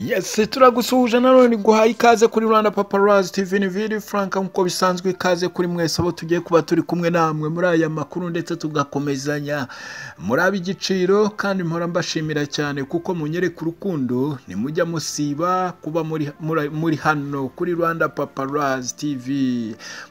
yese turagusuhuje nanone guhaye ikaze kuri rwanda paparazi tv ni viri frank nk'uko bisanzwe ikaze kuri mwese abo tugiye kuba turi kumwe namwe muri aya makuru ndetse tugakomezanya muri ab'igiciro kandi mpora mbashimira cyane kuko munyereka urukundo nimujya musiba kuba muri, muri, muri hano kuri rwanda paparazi tv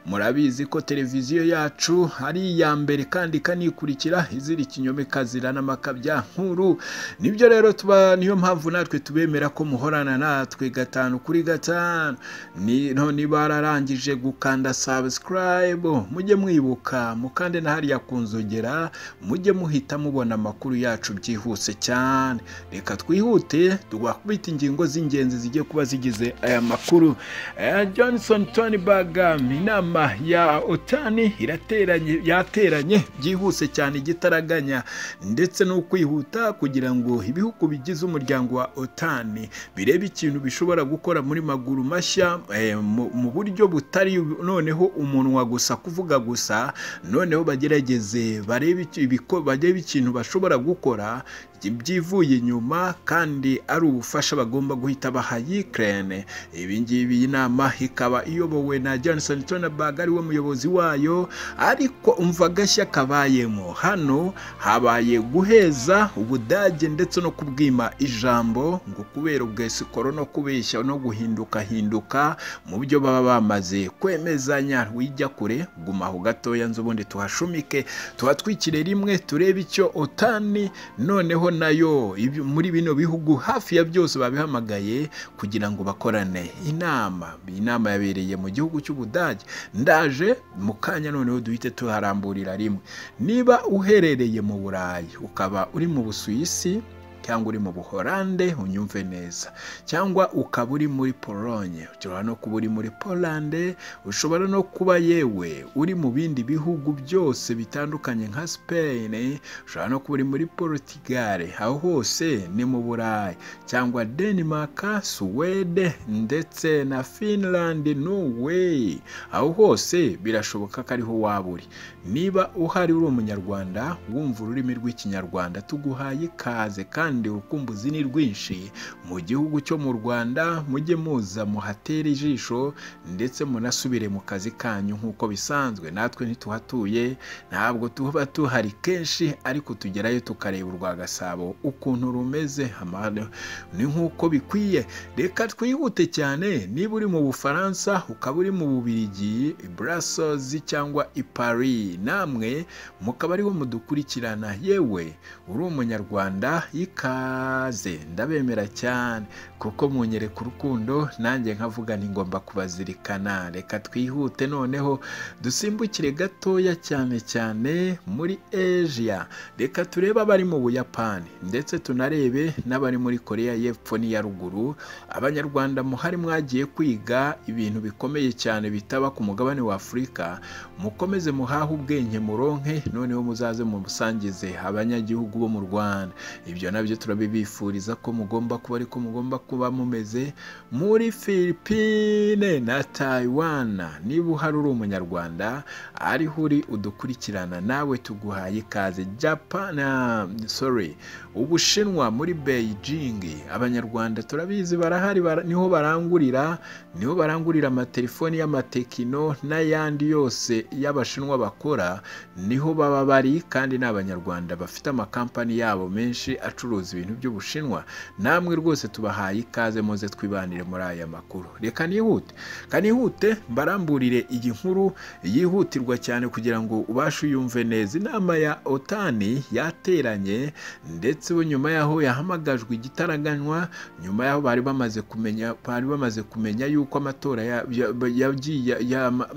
murabizi ko televiziyo yacu ari iya mbere kandi ikanikurikira izira ikinyoma ikazira n'amakabya nkuru nibyo rero tuba niyo mpamvu natwe tubemera ko muhorana natwe gatanu kuri gatanu Ni- none bararangije gukanda subscribe mujye mwibuka mukande na hariya ku nzogera mujye muhita mubona amakuru yacu byihuse cyane reka twihute tugakubita ingingo z'ingenzi zijye kuba zigize aya makuru Eh, johnson tony bagam inama ya otani irateranye yateranye byihuse cyane igitaraganya ndetse no kwihuta kugira ngo ibihugu bigize umuryango wa otani birebe ikintu bishobora gukora muri maguru mashya eh, mu mu buryo butari noneho umunwa gusa kuvuga gusa noneho bagerageze barebe iki- ibiko- barebe ikintu bashobora gukora byivuye inyuma kandi ari ubufasha bagomba guhita baha Ukraine ibi ngibi iyi nama ikaba iyobowe na Johnson Tonabag ari we muyobozi wayo ariko umva agashya kabayemo hano habaye guheza ubudage ndetse no kubwima ijambo ngo kubera ubwesikoro no kubeshya no guhinduka hinduka mu byo baba bamaze kwemezanya wijya kure guma aho gatoya nzu ubundi tuhashumike tuhatwikire rimwe turebe icyo otani noneho nayo ibi- muri bino bihugu hafi ya byose babihamagaye kugira ngo bakorane inama inama yabereye mu gihugu cy'ubudage ndaje mu kanya noneho duhite tuharamburira rimwe niba uherereye mu burayi ukaba uri mu busuwisi cyangwa uri mu buhorande unyumve neza cyangwa ukaba uri muri polonye ushobora no kuba uri muri polande ushobora no kuba yewe uri mu bindi bihugu byose bitandukanye nka spain ushobora no kuba uri muri portugal aho hose ni mu burayi cyangwa denmark suwede ndetse na finland norway aho hose birashoboka ko ariho waba uri niba uhari uri umunyarwanda wumva ururimi rw'ikinyarwanda tuguhaye ikaze kandi urukumbuzi ni rwinshi mu gihugu cyo mu rwanda mujye muza muhatere ijisho ndetse munasubire mu kazi kanyu nk'uko bisanzwe natwe ntituhatuye ntabwo tuba tuhari kenshi ariko tugerayo tukareba urwa gasabo ukuntu rumeze amahano ni nk'uko bikwiye reka twihute cyane niba uri mu bufaransa ukaba uri mu bubirigi i Brussels cyangwa i Paris namwe mukaba ariho mudukurikirana yewe uri umunyarwanda ikaze ndabemera cyane kuko munyereka urukundo nanjye nkavuga ni ngomba kubazirikana reka twihute noneho dusimbukire gatoya cyane cyane muri Asia reka turebe abari mu Buyapani ndetse tunarebe n'abari muri Korea y'Epfo n'iya ruguru abanyarwanda muhari mwagiye kwiga ibintu bikomeye cyane bitaba ku mugabane wa Afurika mukomeze muhahe ubwenge muronke noneho muzaze mubusangize abanyagihugu bo mu Rwanda ibyo nabyo turabibifuriza ko mugomba kuba ariko mugomba kuba mumeze muri Philippine na Taiwan niba uhari uri umunyarwanda ariho uri udukurikirana nawe tuguhaye ikaze Japan ah, sorry ubushinwa muri Beijing abanyarwanda turabizi barahari bara- niho barangurira niho barangurira amatelefoni y'amatekino n'ayandi yose y'abashinwa bakora niho baba bari kandi ni abanyarwanda bafite amakampani yabo menshi acuruza ibintu by'ubushinwa namwe rwose tubahaye ikaze muze twibanire muri aya makuru reka nihute kanihute mbaramburire iyi nkuru yihutirwa cyane kugira ngo ubashe uyumve neza inama ya otani yateranye ndetse bo nyuma yaho yahamagajwe igitaraganywa nyuma yaho bari bamaze kumenya bari bamaze kumenya yuko amatora ya- ya- yagiye ya- ama-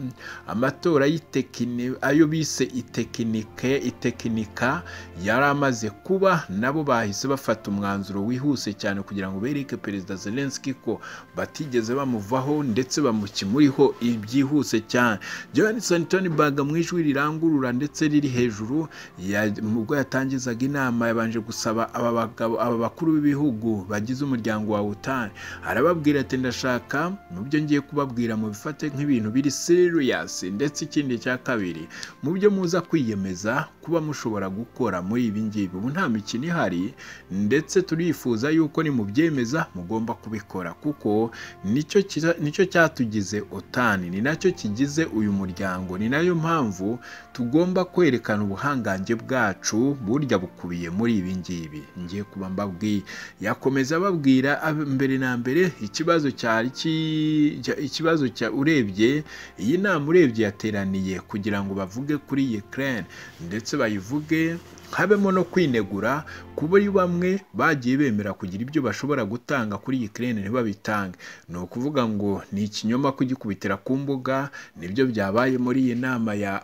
amatora y'itekini ayo bise itekinike itekinika yari amaze kuba nabo bahise bafata umwanzuro wihuse cyane kugira ngo bereke perezida Zelensky ko batigeze bamuvaho ndetse bamukimuriho ibyihuse cyane Johnson Tony Baga mu ijwi rirangurura ndetse riri hejuru ya- mu bwo yatangizaga inama yabanje gusaba aba bagabo aba bakuru b'ibihugu bagize umuryango wa OTAN arababwira ati ndashaka mu byo ngiye kubabwira mu bifate nk'ibintu biri serious ndetse ikindi cya kabiri mu byo muza kwiyemeza kuba mushobora gukora muri ibi ngibi ubu nta mikino ihari ndetse turifuza yuko nimubyemeza mugomba kubikora kuko nicyo kiza- nicyo cyatugize otani ni nacyo kigize uyu muryango ni nayo mpamvu tugomba kwerekana ubuhangange bwacu burya bukubiye muri ibi ngibi ngiye kuba mbabwiye yakomeza ababwira ab- mbere na mbere ikibazo cyari ki- cya- ikibazo cya urebye iyi nama urebye yateraniye kugira ngo bavuge kuri Ukraine ndetse bayivuge habemo no kwinegura kuba ari bamwe bagiye bemera kugira ibyo bashobora gutanga kuri Ukraine ntibabitange ni ukuvuga ngo ni ikinyoma kugikubitira ku mbuga nibyo byabaye muri iyi nama ya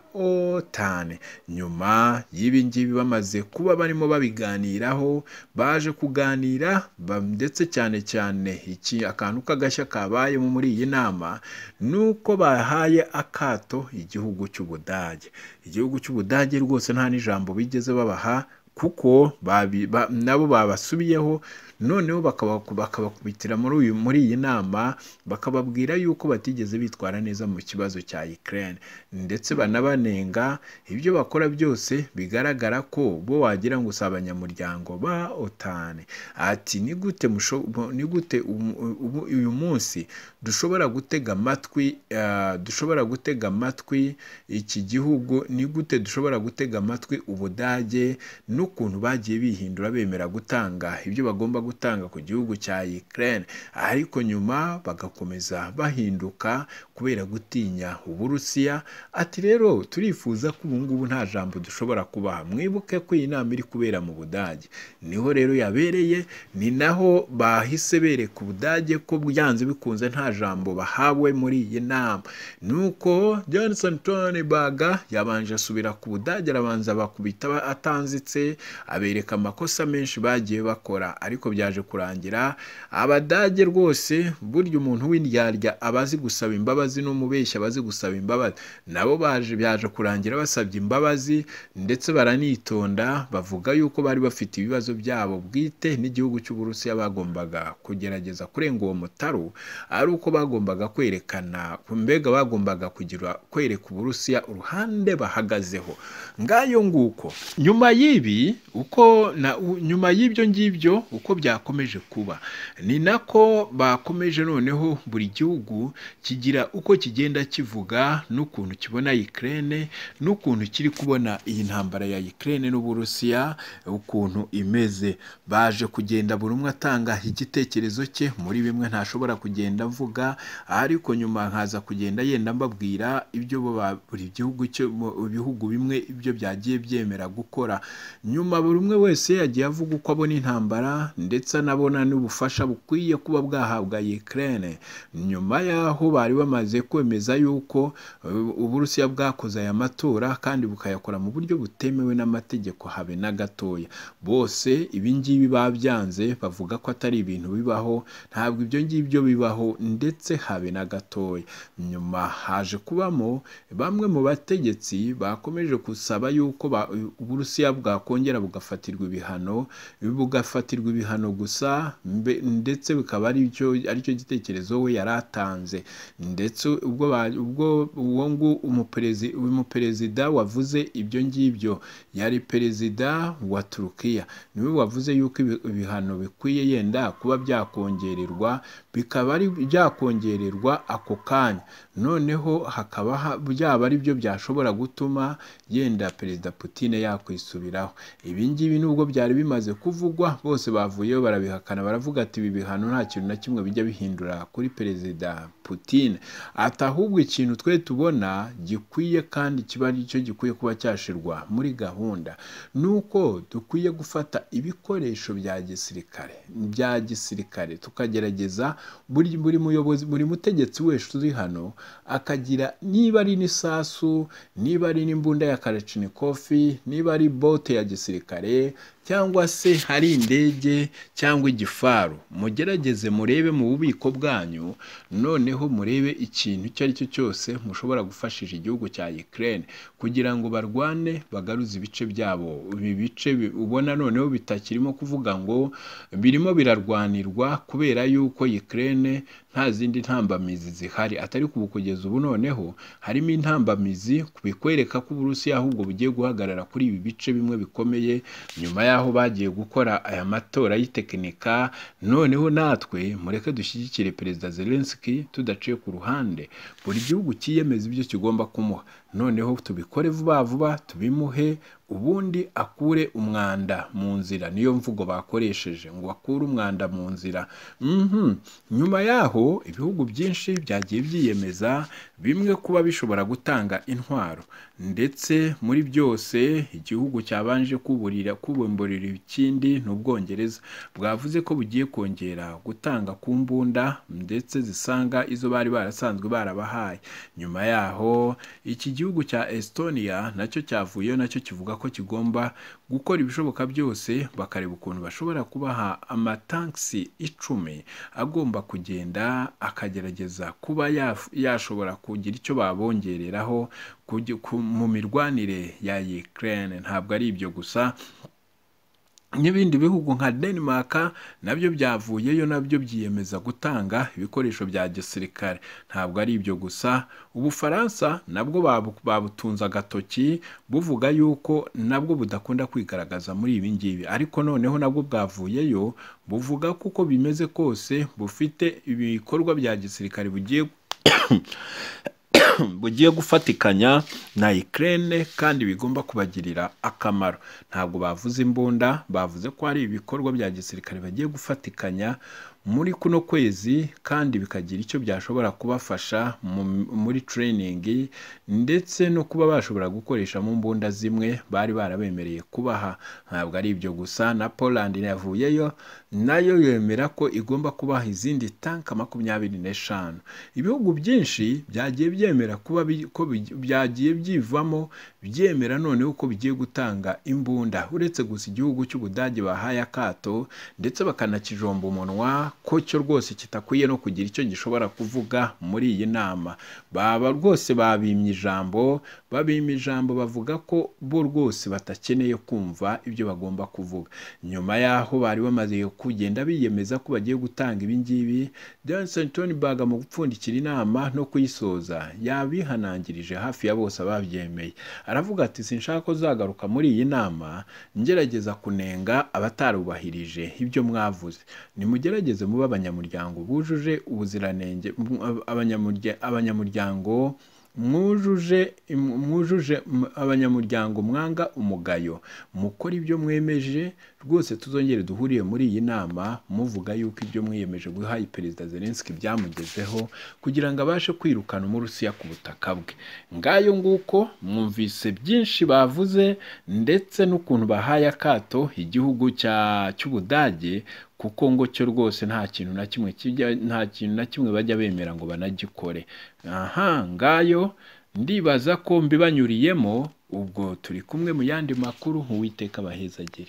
OTAN nyuma y'ibi ngibi bamaze kuba barimo babiganiraho baje kuganira ba- ndetse cyane cyane iki akantu k'agashya kabayemo muri iyi nama ni uko bahaye akato igihugu cy'Ubudage igihugu cy'Ubudage rwose nta n'ijambo bigeze babaha kuko babi- ba- nabo babasubiyeho noneho bakabaku- bakabakubitira muri uyu muri iyi nama bakababwira yuko batigeze bitwara neza mu kibazo cya Ukraine ndetse banabanenga ibyo bakora byose bigaragara ko bo wagira ngo si abanyamuryango ba OTAN ati ni gute musho- mu- ni gute umu- ubu- uyu munsi dushobora gutega amatwi eh, dushobora gutega amatwi iki gihugu ni gute dushobora gutega amatwi ubudage n'ukuntu bagiye bihindura bemera gutanga ibyo bagomba gutanga ku gihugu cya Ukraine ariko nyuma bagakomeza bahinduka kubera gutinya uburusiya ati rero turifuza ko ubu ngubu nta jambo dushobora kubaha mwibuke ko iyi nama iri kubera mu budage niho rero yabereye ni naho bahise bereka ubudage ko byanze bikunze nta jambo bahawe muri iyi nama nuko Johnson Tonenberg yabanje asubira ku budage arabanza bakubita aba- atanzitse abereka amakosa menshi bagiye bakora ariko byaje kurangira abadage rwose burya umuntu w'indyarya aba azi gusaba imbabazi n'umubeshyi aba azi gusaba imbabazi nabo baje byaje kurangira basabye imbabazi ndetse baranitonda bavuga yuko bari bafite ibibazo byabo bwite n'igihugu cy'uburusiya bagombaga kugerageza kurenga uwo mutaro ari uko bagombaga kwerekana mbega bagombaga kugira kwereka uburusiya uruhande bahagazeho ngayo nguko nyuma y'ibi uko na u- nyuma y'ibyo ngibyo uko byakomeje kuba ni nako bakomeje noneho buri gihugu kigira uko kigenda kivuga n'ukuntu kibona Ukraine n'ukuntu kiri kubona iyi ntambara ya Ukraine n'Uburusiya ukuntu imeze baje kugenda buri umwe atanga igitekerezo cye muri bimwe ntashobora kugenda avuga ariko nyuma nkaza kugenda yenda mbabwira ibyo bo ba- buri gihugu cyo mu bihugu bimwe ibyo byagiye byemera gukora nyuma buri umwe wese yagiye avuga uko abona intambara ndetse anabona n'ubufasha bukwiye kuba bwahabwa Ukraine nyuma y'aho bari bamaze kwemeza yuko eh, uburusiya bwakoze aya matora kandi bukayakora mu buryo butemewe n'amategeko habe na gatoya bose ibi ngibi babyanze bavuga ko atari ibintu bibaho ntabwo ibyo ngibyo bibaho ndetse habe na gatoya nyuma haje kubamo bamwe mu bategetsi bakomeje gusaba yuko ba- uburusiya bwakongera bugafatirwa ibihano bugafatirwa ibihano gusa mbe- ndetse bikaba aricyo aricyo gitekerezo we yari atanze ndetse ubwo ba- ubwo uwo ngu umuperezi- uyu muperezida wavuze ibyo ngibyo yari perezida wa Turukiya niwe wavuze yuko ibi- ibihano bikwiye yenda kuba byakongererwa bikaba ari byakongererwa ako kanya noneho hakaba ha- byaba ari byo byashobora gutuma yenda perezida Putine yakwisubiraho ibi ngibi nubwo byari bimaze kuvugwa bose bavuyeyo barabihakana baravuga ati ibi bihano nta kintu na kimwe bijya bihindura kuri perezida Putine ati ahubwo ikintu twe tubona gikwiye kandi kiba ari cyo gikwiye kuba cyashirwa muri gahunda ni uko dukwiye gufata ibikoresho bya gisirikare bya gisirikare tukagerageza buri buri muyobozi buri mutegetsi wese uri hano akagira niba ari n'isasu niba ari n'imbunda ya karacinikofi niba ari bote ya gisirikare cyangwa se hari indege cyangwa igifaru mugerageze murebe mu bubiko bwanyu noneho mubeho murebe ikintu icyo ari cyo cyose mushobora gufashisha igihugu cya Ukraine kugira ngo barwane bagaruze ibice byabo ibi bice bi- ubona noneho bitakirimo kuvuga ngo birimo birarwanirwa kubera yuko Ukraine nta zindi ntambamizi zihari atari kubu kugeza ubu noneho harimo intambamizi bikwereka ko Uburusiya ahubwo bugiye guhagarara kuri ibi bice bimwe bikomeye nyuma y'aho bagiye gukora aya matora y'itekinika noneho natwe mureke dushyigikire Perezida Zelensky tudaciye ku ruhande buri gihugu cyiyemeza ibyo kigomba kumuha noneho tubikore vuba vuba tubimuhe ubundi akure umwanda mu nzira niyo mvugo bakoresheje ngo akure umwanda mu nzira Mhm. nyuma yaho ibihugu byinshi byagiye byiyemeza bimwe kuba bishobora gutanga intwaro ndetse muri byose igihugu cyabanje kuburira kubumburira ikindi ni ubwongereza bwavuze ko bugiye kongera gutanga ku mbunda ndetse zisanga izo bari barasanzwe barabahaye nyuma yaho iki gihugu cya Estonia nacyo cyavuyeyo nacyo kivuga ko kigomba gukora ibishoboka byose bakareba ukuntu bashobora kubaha amatankisi icumi agomba kugenda akagerageza kuba yaf- yashobora kugira icyo babongereraho kugi- ku- mu mirwanire ya Ukraine ntabwo ari ibyo gusa n'ibindi bihugu nka Denmark nabyo byavuyeyo nabyo byiyemeza gutanga ibikoresho bya gisirikare ntabwo ari ibyo gusa ubufaransa nabwo babu- babutunze agatoki buvuga yuko nabwo budakunda kwigaragaza muri ibi ngibi ariko noneho nabwo bwavuyeyo buvuga ko uko bimeze kose bufite ibikorwa bya gisirikare bugiye bugiye gufatikanya na Ukraine kandi bigomba kubagirira akamaro ntabwo bavuze imbunda bavuze ko hari ibikorwa bya gisirikare bagiye gufatikanya muri kuno kwezi kandi bikagira icyo byashobora kubafasha mu- muri training ndetse no kuba bashobora gukoreshamo imbunda zimwe bari barabemereye kubaha ntabwo ari ibyo gusa na Poland yavuyeyo nayo yemera ko igomba kubaha izindi tanka makumyabiri n'eshanu ibihugu byinshi byagiye byemera kuba bi- ko bi- byagiye byivamo byemera noneho ko bigiye gutanga imbunda uretse gusa igihugu cy'ubudage bahaye akato ndetse bakanakijomba umunwa ko cyo rwose kitakwiye no kugira icyo gishobora kuvuga muri iyi nama baba rwose babimye ijambo babimye ijambo bavuga ko bo rwose batakeneye kumva ibyo bagomba kuvuga nyuma y'aho bari bamaze kugenda biyemeza ko bagiye gutanga ibi ngibi Johnson Tonberg mu gupfundikira inama no kuyisoza yabihanangirije hafi ya bose ababyemeye aravuga ati sinshaka ko zagaruka muri iyi nama ngerageza kunenga abatarubahirije ibyo mwavuze nimugerageze mube abanyamuryango bujuje ubuziranenge mu- ab- abanyamurya- abanyamuryango mwujuje im- mwujuje m- abanyamuryango mwanga umugayo mukora ibyo mwemeje rwose tuzongere duhuriye muri iyi nama muvuga yuko ibyo mwiyemeje guhaye perezida Zelensky byamugezeho kugira ngo abashe kwirukana umurusiya ku butaka bwe ngayo nguko mwumvise byinshi bavuze ndetse n'ukuntu bahaye akato igihugu cya cy'ubudage kuko ngo cyo rwose nta kintu na kimwe kijya nta kintu na kimwe bajya bemera ngo banagikore aha ngayo ndibaza ko mbibanyuriyemo ubwo turi kumwe mu yandi makuru nk'uwiteka abahezagire